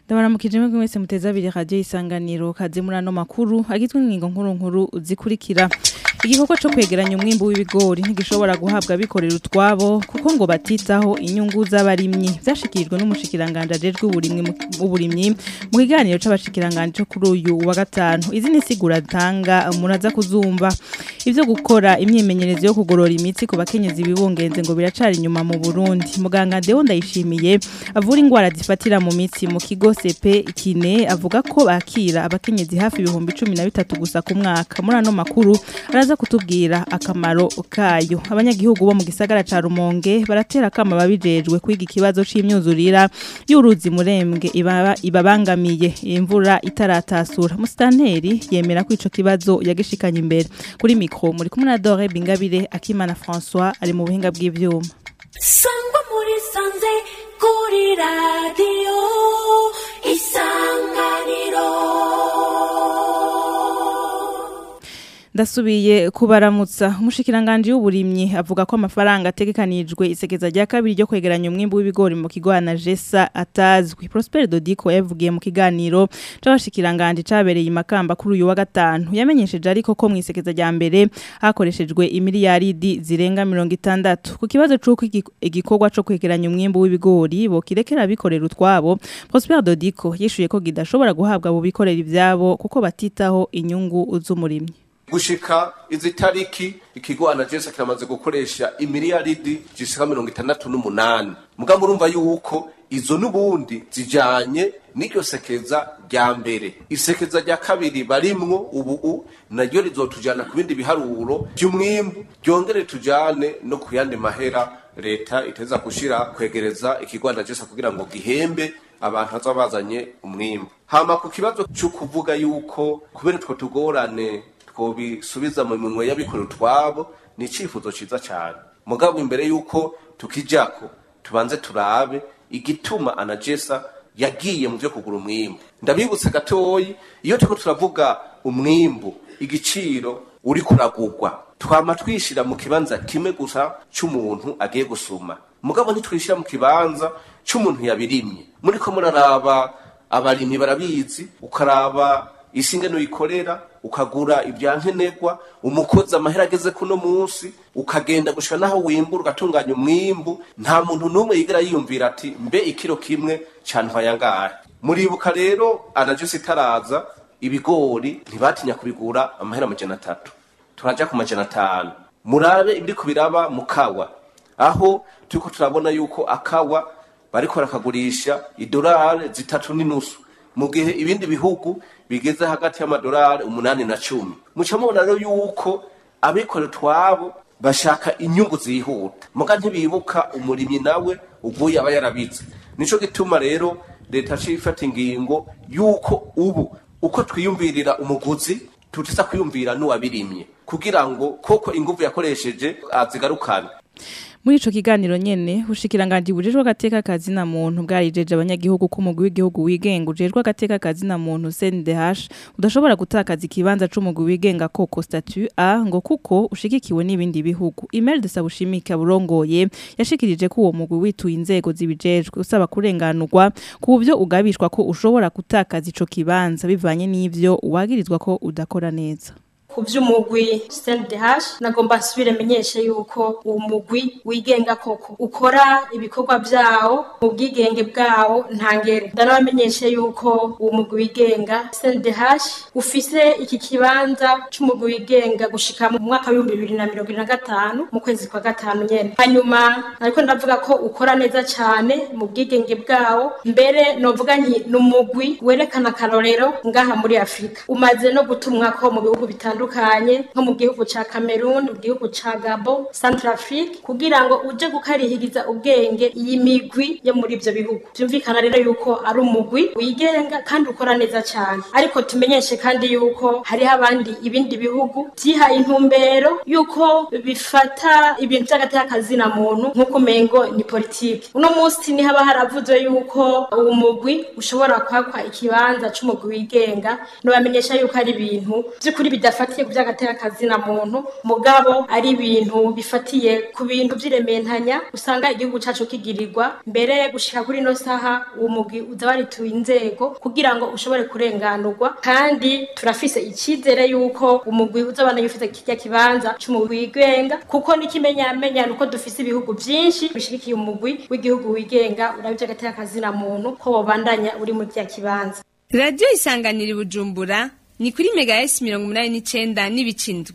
ndabaramukije mwebwe mwese muteze abiri radio isanganiro kaze muri ano makuru agizwe n'ingingo nkuru nkuru zikurikira igikorwa co kwegeranya umwimbu w'ibigori ntigishobora guhabwa abikorera utwabo kuko ngo batitaho inyungu z'abarimyi vyashikirijwe n'umushikiranganje ajejwe uburimyi mu- uburimyi mu kiganiro c'abashikiranganje co kuri uyu wa gatanu izi ni sigura tanga muraza kuzumva ivyo gukora imyimenyerezo yo kugorora imitsi ku bakenyezi bibungenze ngo biracari inyuma mu Burundi muganga Deo ndayishimiye avura ingwara zifatira mu mitsi mu kigo CP kine avuga ko bakira abakenyezi hafi ibihumbi 13 gusa ku mwaka muri ano makuru araza kutubwira akamaro kayo abanyagihugu bo mu gisagara ca Rumonge baratera kama babijejwe kwiga ikibazo c'imyuzurira y'uruzi murembwe ibaba ibabangamiye imvura itaratasura musitanteri yemera ko ico kibazo yagishikanye imbere kuri mikro muri kumwe na Dore Bingabire Akimana François ari mu buhinga bw'ivyuma sangwa muri sanze kuri radiyo isanganiro Ndasubiye kubaramutsa umushikiranganje w'uburimyi avuga ko amafaranga ategekanijwe isekeza rya kabiri ryo kwegeranya umwimbu w'ibigori mu kigo Anagesa atazwi Prosper Dodiko yavugiye mu kiganiro c'abashikiranganje cabereye imakamba kuri uyu wa gatanu yamenyesheje ariko ko mu isekeza rya mbere hakoreshejwe imiliyaridi zirenga 60 ku kibazo c'uko igi- igikorwa co kwegeranya umwimbu w'ibigori bo kirekera bikorera utwabo Prosper Dodiko yishuye ko gidashobora guhabwa abo bikorera ivyabo kuko batitaho inyungu z'umurimyi gushika izi tariki ikigo anagesa kiramaze gukoresha imiliyaridi zishika mirongo itandatu n'umunani mugabo urumva yuko izo n'ubundi zijanye n'iryo sekeza rya mbere isekeza rya kabiri barimwo ubu naryo rizotujana ku bindi biharuro vy'umwimbu ryongere tujane no ku yandi mahera leta iteza gushira kwegereza ikigo anagesa kugira ngo gihembe abantu baza bazanye umwimbu hama ku kibazo cyo kuvuga yuko kubera utwo tugorane twobisubiza mu minwe y'abikorera utwabo ni icifuzo ciza cyane mugabo imbere yuko tukijako tubanze turabe igituma anagesa yagiye mu vyo kugura umwimbu ndabibutse gatoyi iyo turiko turavuga umwimbu igiciro uri kuragurwa twama twishira mu kibanza kimwe gusa c'umuntu agiye gusuma mugabo ntitwishira mu kibanza c'umuntu yabirimye muriko muraraba abarimyi barabizi ukaraba isi ingene uyikorera ukagura ibyankenerwa umukozi amahera ageze kuno munsi ukagenda gushika naho wimbura ugatunganya umwimbu nta muntu n'umwe yigera yiyumvira ati mbe ikiro kimwe cantwaye angahe muribuka rero anajose itaraza ibigori ntibatinya kubigura amahera amajana atatu turaja ku majana atanu murabe ibiriko biraba mu kawa aho turiko turabona yuko akawa bariko barakagurisha idolari zitatu n'inusu mu gihe ibindi bihugu bigeze hagati y'amadolari umunani na cumi muca mubona rero yuko abikorera utwabo bashaka inyungu zihuta muga ntibibuka umurimyi nawe uvuye aba yarabize nico gituma rero leta yaciye ifata ingingo yuko ubu uko twiyumvirira umuguzi tutisa kwiyumvira n'uwabirimye kugira ngo koko inguvu yakoresheje azigarukane Muri ico kiganiro nyene ushikiranganje bujejwe agateka kazi na muntu bwarijeje abanyagihugu ko umugwi w'igihugu wigenga ujejwe agateka kazi na muntu CNDH udashobora gutakaza ikibanza c'umugwi wigenga koko statut A ngo kuko ushigikiwe n'ibindi bihugu Email de Sabushimika burongoye yashikirije ko uwo mugwi wituye inzego zibijejwe usaba kurenganurwa ku byo ugabishwa ko ushobora gutakaza ico kibanza bivanye n'ivyo wagirizwa ko udakora neza ku by'umugwi CNDH nagomba nsubire menyeshe yuko uwo mugwi wigenga koko ukora ibikorwa vyawo mu bwigenge bwawo ntangere ndanabamenyeshe yuko uwo mugwi wigenga CNDH ufise iki kibanza c'umugwi wigenga gushika mu mwaka w'ibihumbi bibiri na mirongo ibiri na gatanu mu kwezi kwa gatanu nyene hanyuma ariko ndavuga ko ukora neza cane mu bwigenge bwawo mbere novuga nti ni umugwi werekana akarorero ngaha muri afurika umaze no gutumwako mu bihugu bitandukanye nko mu gihugu ca cameroon mu gihugu ca gabo centrafrique kugira ngo uje gukarihiriza ubwenge iyi migwi yo muri ivyo bihugu vyumvikana rero yuko ari umugwi wigenga kandi ukora neza cane ariko tumenyeshe kandi yuko hariho abandi ibindi bihugu vyihaye intumbero yuko bifata ibintu vy'agateka na muntu nk'uko umengo ni politiki uno munsi ni haba haravuzwe yuko uwo mugwi ushobora kwakwa ikibanza c'umugwi wigenga nobamenyesha yuko ari ibintu vy'ukuri bidafata bifatiye ku by'agateka kazina muntu mugabo ari ibintu bifatiye ku bintu by'irementanya usanga igihugu cacu kigirirwa mbere gushika kuri ino saha uwo mugwi uza warituye inzego kugira ngo ushobore kurenganurwa kandi turafise icizere yuko umugwi uzabana yufite kirya kibanza c'umugwi wigenga kuko n'ikimenyamenya nuko dufise ibihugu vyinshi bishigikiye umugwi w'igihugu wigenga urabye agateka kazina muntu ko wobandanya uri muri kya kibanza radiyo isanganira i bujumbura ni kuri mega esi mirongo umunani n'icenda n'ibicindwe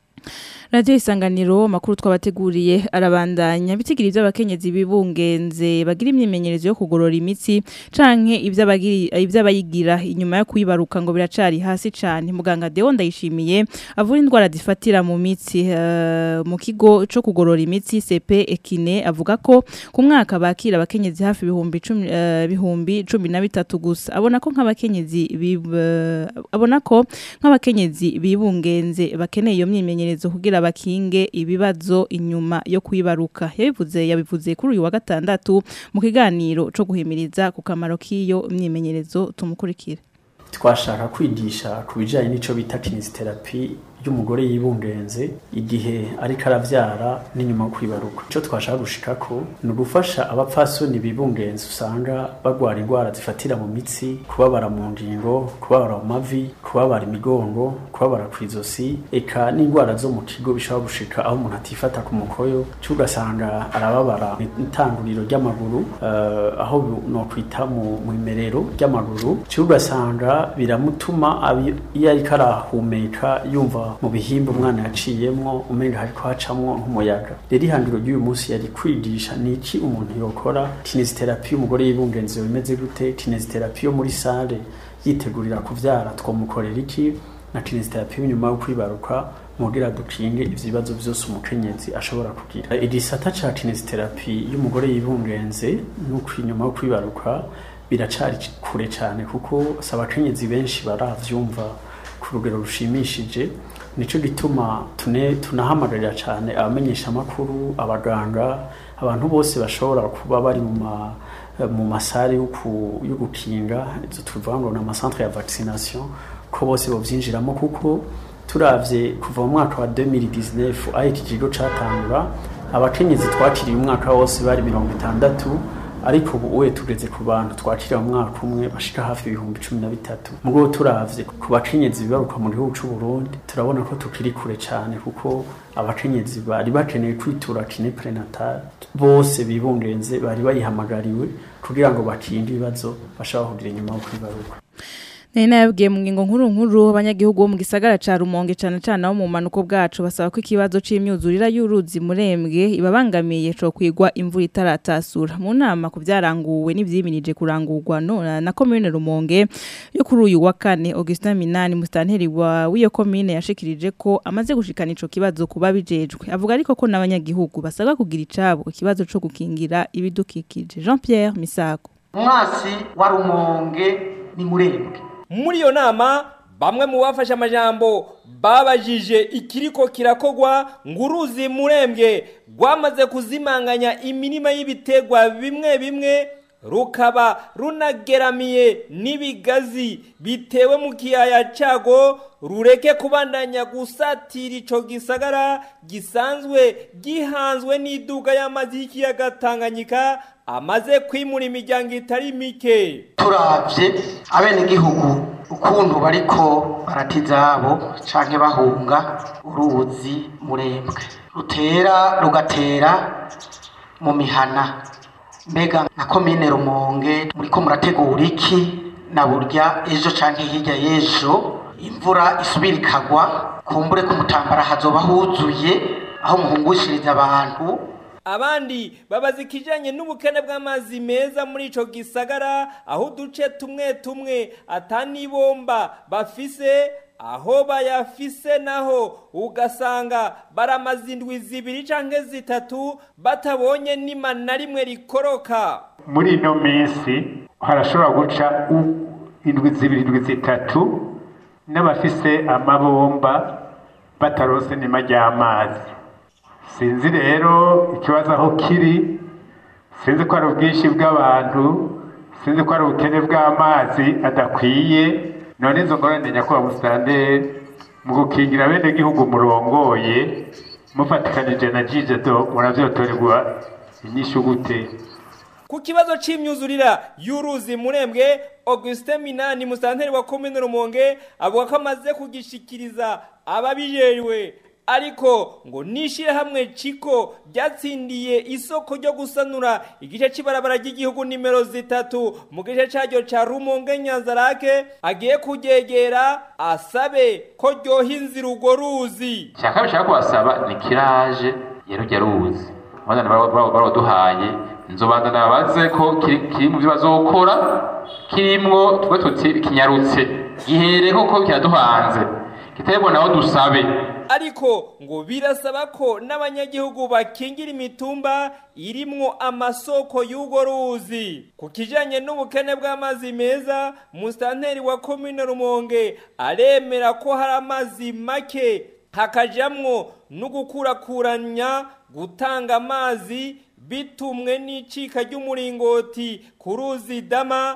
radiyo isanganiro amakuru twabateguriye arabandanya bitigira iby'abakenyezi bibungenze bagira imyimenyerezo yo kugorora imitsi canke ivy'abagiri- ivy'abayigira inyuma yo kuyibaruka ngo biracari hasi cane muganga Deo ndayishimiye avura indwara zifatira mu mitsi eh, mu kigo co kugorora imitsi CP Ekine avuga ko ku mwaka bakira abakenyezi hafi ibihumbi cumi eh, bihumbi cumi na bitatu gusa abona ko nk'abakenyezi bib- eh, abona ko nk'abakenyezi bibungenze bakeneye iyo myimenyerezo kugira bakinge ibibazo inyuma yo kwibaruka yabivuze yabivuze kuri uyu wa gatandatu mu kiganiro co guhimiriza ku kamaro k'iyo myimenyerezo tumukurikire twashaka kwigisha ku bijyanye n'icyo bita kinisiterapi y'umugore yibungenze igihe ariko arabyara n'inyuma yo kwibaruka icyo twashaka gushika ko ni ugufasha abapfasoni bibungenze usanga barwara indwara zifatira mu mitsi kubabara mu ngingo kubabara mu mavi kubabara imigongo kubabara ku izosi eka n'indwara zo mu kigo bishobora gushika aho umuntu atifata ku mukoyo cyo ugasanga arababara itanguriro ry'amaguru eh, aho nokwita mu mu imerero ry'amaguru cyo ugasanga biramutuma abi- iyo ariko arahumeka yumva mu bihimba umwana yaciyemwo umenga hariko hacamwo nk'umuyaga rero ihangiro ry'uyu munsi yari kwigisha ni iki umuntu yokora kinesiterapi y'umugore y'ibungenzi bimeze gute kinesiterapi yo muri sale yitegurira kuvyara twomukorera iki na kinesiterapi nyuma yo kwibaruka mugira dukinge ivyo bibazo vyose umukenyezi ashobora kugira igisata ca kinesiterapi y'umugore yibungenze nuko inyuma yo kwibaruka biracari kure cyane kuko si abakenyezi benshi baravyumva ku rugero rushimishije nico gituma tune tunahamagarira cyane abamenyesha amakuru abaganga abantu bose bashobora kuba bari mu ma mu masare yo ku- yo gukinga izo tuvuga ngo ni amasantre ya vaccination ko bose bovyinjiramo kuko turavye kuva mu mwaka wa 2019 aho iki kigo catangura abakenyezi twakiriye umwaka wose bari mirongo itandatu ariko ubu uwe tugeze ku bantu twakira mu mwaka umwe bashika hafi ibihumbi cumi na bitatu mugabo turavye ku bakenyezi bibaruka mu gihugu c'u Burundi turabona ko tukiri kure cyane kuko abakenyezi bari bakeneye kwitura kine prenatal bose bibungenze bari bayihamagariwe kugira ngo bakinde ibibazo bashobora kugira inyuma yo kwibaruka Nari nayabwiye mu ngingo nkuru nkuru abanyagihugu bo mu gisagara ca Rumonge cane cane abo mu manuko bwacu basaba ko ikibazo c'imyuzurira y'uruzi murembwe ibabangamiye co kwigwa imvura itaratasura mu nama ku byaranguwe n'ivyimirije kurangurwa no na commune Rumonge yo kuri uyu wa kane Augustin Minani mustanteri wa w'iyo commune yashikirije ko amaze gushikana ico kibazo kuba bijejwe avuga ariko ko n'abanyagihugu basabwa kugira icabo ikibazo co gukingira ibidukikije Jean Pierre Misago umwasi wa rumonge ni murembwe muri iyo nama bamwe mu bafashe amajambo babajije ikiriko kirakogwa ngo uruzi murembwe rwamaze kuzimanganya imirima y'ibitegwa bimwe bimwe rukaba runageramiye n'ibigazi bitewe mu kiyaya cago rureke kubandanya gusatira ico gisagara gisanzwe gihanzwe n'iduga y'amazi y'ikiyaga Tanganyika amaze kwimura imiryango itari mike turavye abenegihugu ukuntu bariko barata izabo canke bahunga uruzi murembwe rutera rugatera mu mihana mbega na komine rumonge muriko murategura iki na burya ejo canke hirya y'ejo imvura isubira ikagwa kumbure ku mutambara hazoba huzuye aho muhungushiriza abantu abandi babaza ikijanye n'ubukene bw'amazi meza muri ico gisagara aho uduce tumwe tumwe atanibomba bafise aho bayafise naho ugasanga baramaze indwi zibiri canke zitatu batabonye nima na rimwe rikoroka muri ino minsi harashobora guca u- indwi zibiri indwi zitatu n'abafise amabomba bataronse nima ry'amazi sinzi rero ikibazo aho kiri sinzi ko ari ubwinshi bw'abantu sinzi ko ari ubukene bw'amazi adakwiye none izo ngorane nyakubahwa musitanteri mu gukingira bene gihugu murongoye mufatikanije na jijedo muravyotorerwa inyishu gute ku kibazo c'imyuzurira y'uruzi murembwe Augustin Minani musanteri wa komine Rumonge avuga ko amaze kugishikiriza ababijejwe ariko ngo nishire hamwe ciko ryatsindiye isoko ryo gusanura igice c'ibarabara ry'igihugu nimero zitatu mu gice caryo ca Rumonge Nyanzarake agiye kugegera asabe ko ryoha inzira urwo ruzi shaka bishaka kubasaba ni kiraje yerujya ruzi abana baraduhaye nzobanza nabaze ko kiri mu byo bazokora kirimwo twe tuti kinyarutse gihere koko kiraduhanze kitebo naho dusabe ariko ngo birasaba ko n'abanyagihugu bakingira imitumba irimwo amasoko y'urwo ruzi ku kijanye n'ubukene bw'amazi meza musitanteri wa komine rumonge aremera ko hari amazi make hakajamwo no gukurakuranya gutanga amazi bitumwe n'icika ry'umuringoti ku ruzi dama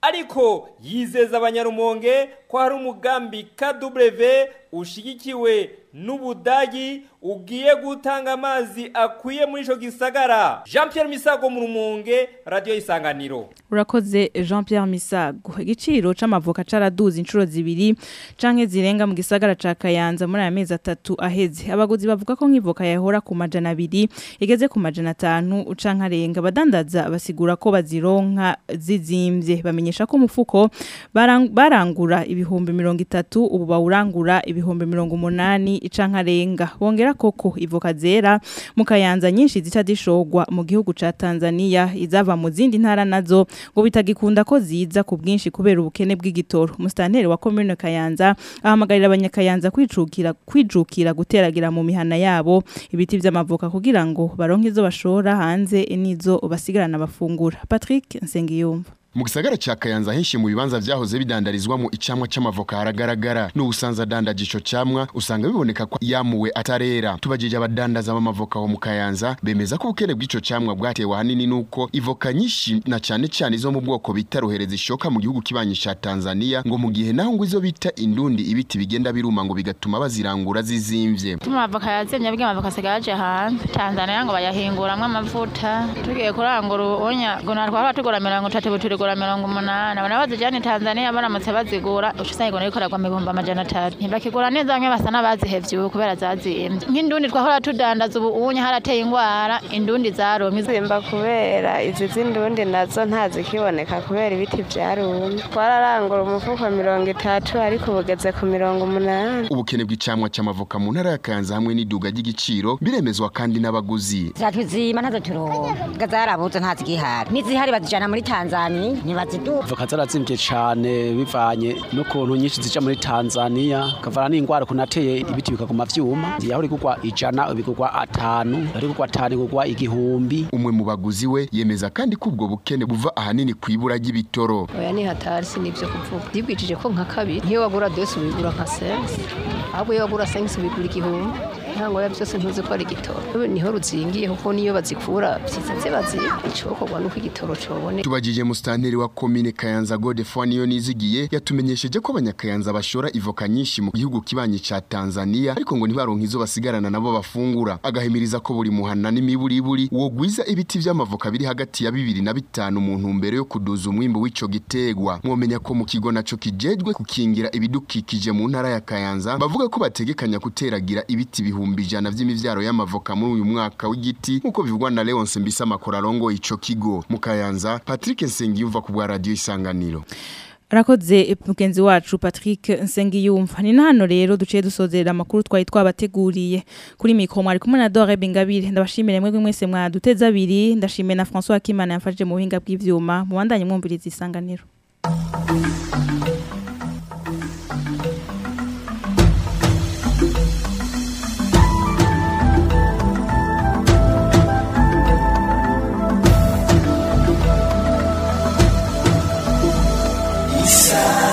ariko yizeza abanyarumonge ko hari umugambi KW ushigikiwe n'ubudagi ugiye gutanga amazi akwiye muri ico gisagara Jean Pierre Misago mu rumonge radio isanganiro urakoze Jean Pierre Misago igiciro c'amavoka caraduze inshuro zibiri canke zirenga mu gisagara ca Kayanza muri aya mezi atatu aheze abaguzi bavuga ko nk'ivoka yahora ku majana abiri igeze ku majana atanu canke arenga badandaza basigura ko bazironka zizimvye bamenyesha ko umufuko barang, barangura ibihumbi mirongo itatu ubu bawurangura ibihumbi mirongo umunani canke arenga bongera koko ivoka zera mu Kayanza nyinshi zica zishogwa mu gihugu ca Tanzania izava mu zindi ntara nazo ngo bitagikunda ko ziza ku bwinshi kubera ubukene bw'igitoro musitanteri wa commune Kayanza ahamagarira abanyakayanza kwicukira kwijukira guteragira mu mihana yabo ibiti vy'amavoka kugira ngo baronke izo bashora hanze nizo basigarana bafungura Patrick Nsengiyumva mu gisagara ca Kayanza henshi mu bibanza vyahoze bidandarizwamo icamwa c'amavoka haragaragara n'ubusanza dandaje ico camwa usanga biboneka ko yamuwe atarera tubajije abadandaza b'amavoka ho mu Kayanza bemeza ko ubukene bw'ico camwa bwatewe hanini nuko ivoka nyinshi na cane cane izo mu bwoko bita rohereza ishoka mu gihugu kibanyi ca Tanzania ngo mu gihe naho ngo izo bita indundi ibiti bigenda biruma ngo bigatuma bazirangura zizimvye tuma avoka yazimye bwe amavoka sigaje hanze Tanzania ngo bayahinguramwe amavuta tugiye kurangura ubunya ngo natwara tugora mirongo itatu turi kugura mirongo umunani abana bazijyana Tanzania baramutse bazigura usanga ngo ikorerwa mu bihumbi amajana atatu ntibakigura neza bamwe basa n'abazihevye ubu kubera zazimbye nk'indundi twahora tudandaza ubu unye harateye ingwara indundi zarumye zimba kubera izi z'indundi nazo ntazikiboneka kubera ibiti vyarumye twararangura umufuko mirongo itatu ariko bugeze ku mirongo umunani ubukene bw'icamwa c'amavoka mu ntara ya Kayanza hamwe n'iduga ry'igiciro biremezwa kandi n'abaguzi zatuzima ntazo turonka zarabuze ntazigihari n'izihari bazijana muri Tanzania ntibaziduha voka zarazimvye cane bivanye n'ukuntu nyinshi zija muri Tanzania kavana n'ingwara kunateye ibiti bikaguma vyuma yahora igurwa ijana bigurwa atanu ari gurwa atanu igurwa igihumbi umwe mu baguzi we yemeza kandi ko ubwo bukene buva ahanini kwibura ry'ibitoro oya ni hatari sinivyo kuvuga ndibwijije ko nka kabiri niyo wagura dose ubigura nka sense ahubwo iyo wagura sense ubigura igihumbi ntango ya byose ntuzi ko ari igitoro niho ruzingiye kuko niyo bazikura vyiza bazi icokorwa nuko igitoro cobone tubajije mustanteri wa komine Kayanza Godefroid niyo nizigiye yatumenyesheje ko abanyakayanza bashora ivoka nyinshi mu gihugu kibanyi ca Tanzania ariko ngo ntibaronka izo basigarana nabo bafungura agahimiriza ko buri muhana n'imiburiburi wo gwiza ibiti vy'amavoka biri hagati ya bibiri na bitanu mu ntumbero yo kuduza umwimbo w'ico gitegwa mwomenya ko mu kigo naco kijejwe kukingira ibidukikije mu ntara ya Kayanza bavuga ko bategekanya kuteragira ibiti bihumbi ijana vy'imivyaro y'amavoka muri uyu mwaka w'igiti nkuko bivugwa na Leonce Mbisa Makorarongo ico kigo mu Kayanza Patrick Nsengiyumva ku bwa radio isanganiro Rakoze mugenzi wacu Patrick Nsengiyumva ni hano rero duciye dusozerera amakuru twari twabateguriye kuri mikro mwari kumwe na Dore Bingabire ndabashimire mwebwe mwese mwaduteza abiri ndashimire na François Kimana yafashije mu buhinga bw'ivyuma mu bandanye mwumviriza isanganiro Isa